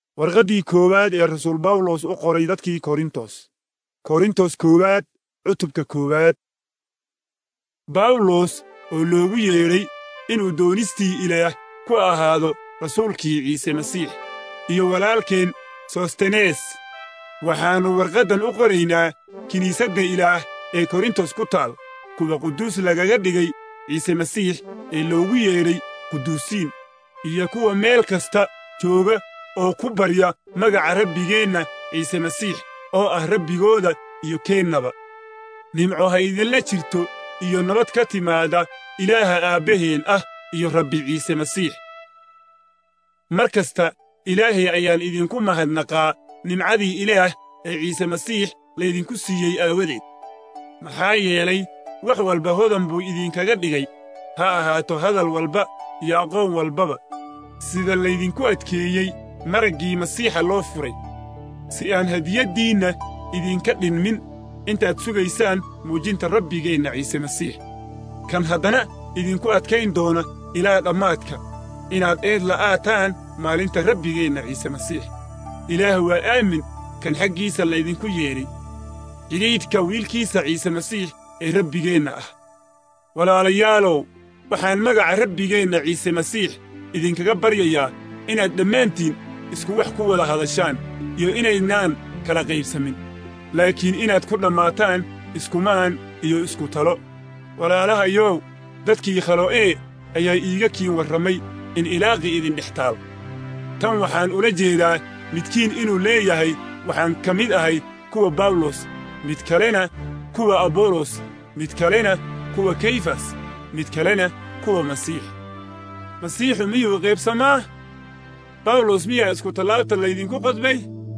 warqaddii koowaad ee rasuul bawlos u qoray dadkii korintos korintos koowaad cutubka koowaad bawlos oo loogu yeedhay inuu doonistii ilaah ku ahaado rasuulkii ciise masiix iyo walaalkeen sostenes waxaannu warqaddan u qoraynaa kiniisadda ilaah ee korintos ku taal kuwa quduus lagaga dhigay ciise masiix ee loogu yeedhay quduusiin iyo kuwa meel kasta jooga oo ku barya magaca rabbigeenna ciise masiix oo ah rabbigooda iyo keennaba nimco ha idinla jirto iyo nabad ka timaada ilaaha aabbaheen ah iyo rabbi ciise masiix mar kasta ilaahay ayaan idinku mahadnaqaa nimcadii ilaah ee ciise masiix laydinku siiyey aawadeed maxaa yeelay wax walba hodan buu idinkaga dhigay ha ahaato hadal walba iyo aqoon walbaba sida laydinku adkeeyey maraggii masiixa loo furay si aan hadiyaddiinna idinka dhinmin intaad sugaysaan muujinta rabbigeenna ciise masiix kan haddana idinku adkayn doona ilaa dhammaadka inaad eed la'aataan maalinta rabbigeenna ciise masiix ilaah waa aamin kan xaggiisa laydinku yeedhay jidhiidhka wiilkiisa ciise masiix ee rabbigeenna ah walaalayaalow waxaan magaca rabbigeenna ciise masiix idinkaga baryayaa inaad dhammaantiin isku wax ku wada hadashaan iyo inaydnaan kala qaybsamin laakiin inaad ku dhammaataan iskumaan iyo isku talo walaalahayow dadkii khalo'ee ayaa iiga kiin warramay in ilaaqii idin dhex taal tan waxaan ula jeedaa midkiin inuu leeyahay waxaan ka mid ahay kuwa bawlos mid kalena kuwa abolos mid kalena kuwa kayfas mid kalena kuwa masiix masiixu miyuu qaybsamaa bawlos miyaa isku tallaabta laydinku qodbay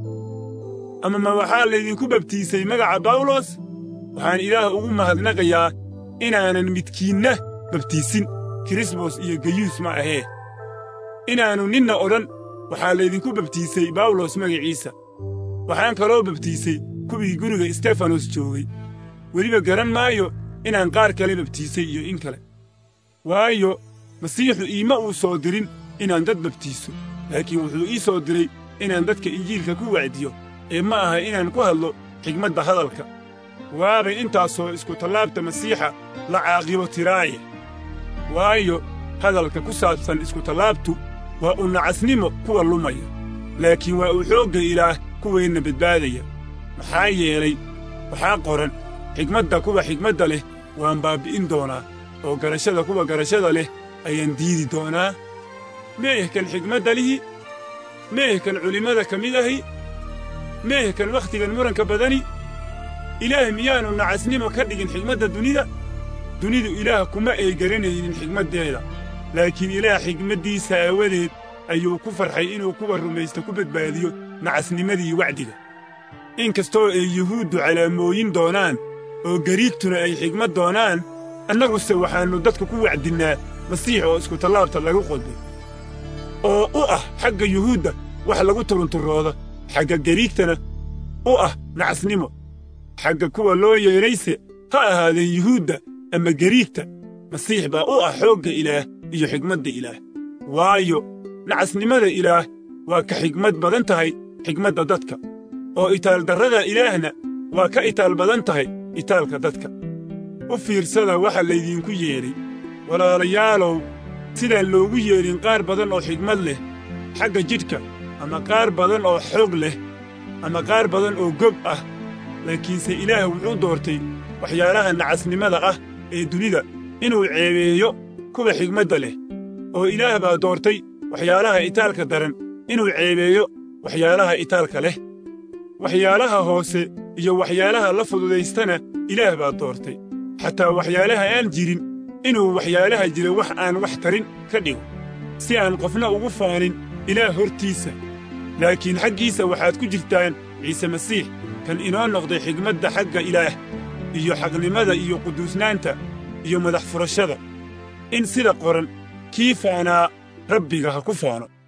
ama ma waxaa laydinku babtiisay magaca bawlos waxaan ilaah ugu mahadnaqayaa inaanan midkiinna babtiisin kirisbos iyo gayuus ma ahee inaannu ninna odhan waxaa laydinku babtiisay bawlos magaciisa waxaan kaloo babtiisay kuwii guriga istefanos joogay weliba garan maayo inaan qaar kale babtiisay iyo in kale waayo masiixu iima uu soo dirin inaan dad babtiiso laakiin wuxuu ii soo diray inaan dadka injiilka ku wacdiyo ee ma aha inaan ku hadlo xigmadda hadalka waabay intaasoo isku tallaabta masiixa la caaqibo tiraaye waayo hadalka ku saabsan iskutallaabtu waa u nacasnimo kuwa lumaya laakiin waa uu xoogga ilaah kuweenna badbaadaya maxaa yeelay waxaa qoran xigmadda kuwa xigmadda leh waan baabbi'in doonaa oo garashada kuwa garashada leh ayaan diidi doonaa meehkan xigmadda lihi meehkan culimmada ka mid ahi meehkan wakhtigan muranka badani ilaah miyaannu nacasnimo ka dhigin xigmadda dunida dunidu ilaah kuma ay garanaynin xigmaddeeda laakiin ilaah xigmaddiisa aawadeed ayuu ku farxay inuu kuwa rumaysta ku badbaadiyo nacasnimadii wacdiga in kastoo ay yuhuuddu calaamooyin doonaan oo gariigtuna ay xigmad doonaan annaguse waxaannu dadka ku wacdinnaa masiix oo iskutallaabta lagu qodbay oo u ah xagga yuhuudda wax lagu turunturooda xagga gariigtana u ah nacasnimo xagga kuwa loo yeedhayse ha ahaadeen yuhuudda ama gariigta masiix baa u ah xoogga ilaah iyo xigmadda ilaah waayo nacasnimada ilaah waa ka xigmad badan tahay xigmadda dadka oo itaaldarrada ilaahna waa ka itaal badan tahay itaalka dadka u fiirsada waxa laydinku yeedhay walaalayaalow sidaan loogu yeedhin qaar badan oo xigmad leh xagga jidhka ama qaar badan oo xoog leh ama qaar badan oo gob ah laakiinse ilaah wuxuu doortay waxyaalaha nacasnimada ah ee dunida inuu ceebeeyo kuwa xigmadda leh oo ilaah baa doortay waxyaalaha itaalka daran inuu ceebeeyo waxyaalaha itaalka leh waxyaalaha hoose iyo waxyaalaha la fududaystana ilaah baa doortay xataa waxyaalaha aan jirin inuu waxyaalaha jira wax aan wax tarin ka dhigo si aan qofna ugu faanin ilaah hortiisa laakiin xaggiisa waxaad ku jirtaan ciise masiix kan inoo noqday xigmadda xagga ilaah iyo xaqnimada iyo quduusnaanta iyo madax furashada in sida qoran kii faanaa rabbiga ha ku faano